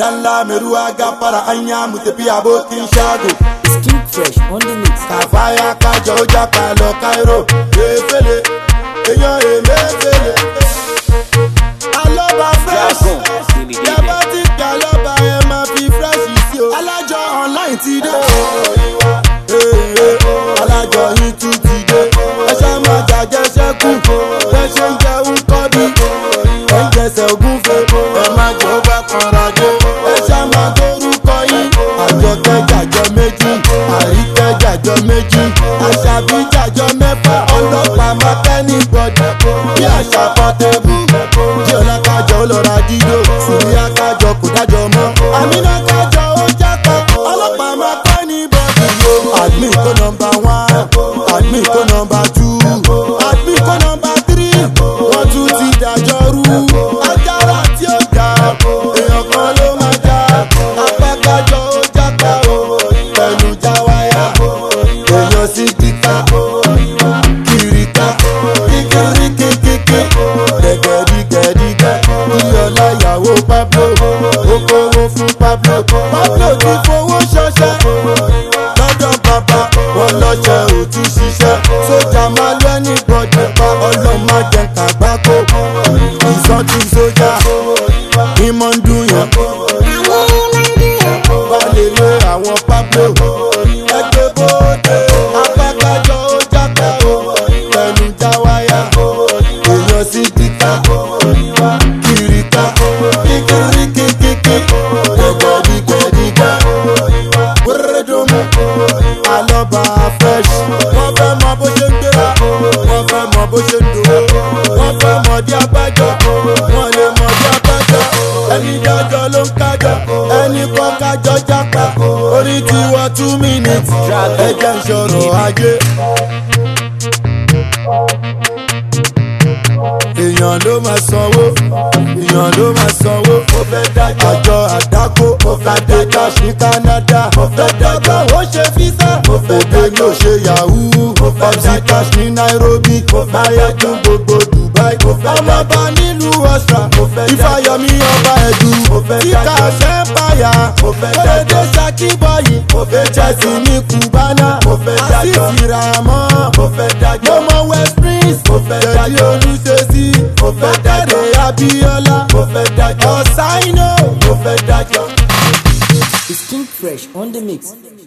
Dan lamiruwa gafara anya mu tafi abokin shago. Skin fresh on the mix. Kàfáyà kájọ ó jápa lọ Cairo. Efele, èèyàn èmefele. Alọ́ba fresh. Yàbá ti kà lọ́ba ẹ máa fi fresh sí o. Alájọ online ti dé. Ee, ee, Alájọ yín tún ti dé. Ẹ ṣá máa jàjẹ́ sẹ́kù. Bẹ́ẹ̀ ṣe ń jẹun kọ́ bí. Ẹ ń jẹsẹ̀ ògúnfe. Ẹ má jẹ́ ó bá kanra dé. Ẹ ṣá máa gbórúkọ yín. Àjọkẹ́ jàjọ méjì. Àríkẹ́ jàjọ méjì. Àṣàbí jàjọ mẹ́fà. Ọlọ́pàá máa kẹ́ ní gbọ̀dọ̀. Bí àṣà pọ́tẹ́bù. Bí ọ̀la kájọ ó lọ ra dídò. Sùnìyà kájọ kò dájọ mọ́. Àmínà kájọ ó jápa. Ọlọ́pàá máa kẹ́ ní bọ̀dọ̀. Admin kó nọmba one. Admin kó nọmba two. Admin kó nọmba three. Wọ́n tún ti dájọ́ rú. Ajára tí ó jà. Èèyàn kan ló máa jà. Apákájọ ó jápa o. Pẹ̀lú jáwáyà. Èèyàn sì kíkà. Kìrìkà. Kíkìríkìkìkì. Gẹ̀gẹ̀dígẹ̀dígẹ̀. Iyọ̀lá ìyàwó Pablo. Ó kówó fún Pablo. Pablo ti fowó ṣọṣẹ́ lọ́dọ̀ bàbá wọn lọ́jọ́ ò ti ṣiṣẹ́ sójà máa lọ ní bọ́dẹ̀ pa ọlọ́mọ jẹ kàgbákò ìsọtí sójà ìmọ̀ ń dùn yàn bá lè lé àwọn pablo ẹgbẹ́ bóde apákájọ ó jápa o pẹ̀lú jáwáyà èèyàn sí kíkà kìrìkà kíkìríkìkìkì gẹ̀gẹ̀dígẹ̀dígẹ̀ wérédùnmù alọ́ba fresh. wọ́n fẹ́ mọ bó ṣe ń gbéra wọ́n fẹ́ mọ bó ṣe ń dòwó wọ́n fẹ́ mọ dí abájọ wọ́n lè mọ dí abájọ. ẹni dájọ́ ló ń kájọ ẹni kọ́ kájọ jápa orí ti wọ two minutes ẹ̀jẹ̀ ń ṣọ̀rọ̀ ajé. èèyàn ló máa sanwó èèyàn ló máa sanwó ó fẹ́ dájọ́ àjọ àdákò ó fẹ́ dájọ́ sí canada ó fẹ́ dájọ́ ó ṣe físà ó fẹ́ dájọ́ ó ṣe yahoo ó fẹ́ dájọ́ sí nairobi ó fẹ́ dájọ́ gbogbo dubai ó fẹ́ ọmọọba nílùú ọ̀sà ó fẹ́ ìfàyọmí ọba ẹ̀dù ó fẹ́ tíkà sẹ́ńpáyà ó fẹ́ dájọ́ sakibọ́yì ó fẹ́ chelsea ní cubana ó fẹ́ dájọ́ àti ìràmọ́ ó fẹ́ dájọ́ mọ́mọ́ west prince ó fẹ́ dájọ́ olùṣèṣì ó fẹ́ dájọ́ abiola ó fẹ́ dájọ́ ṣáínà ó fẹ́ dájọ́. Skin fresh on the mix.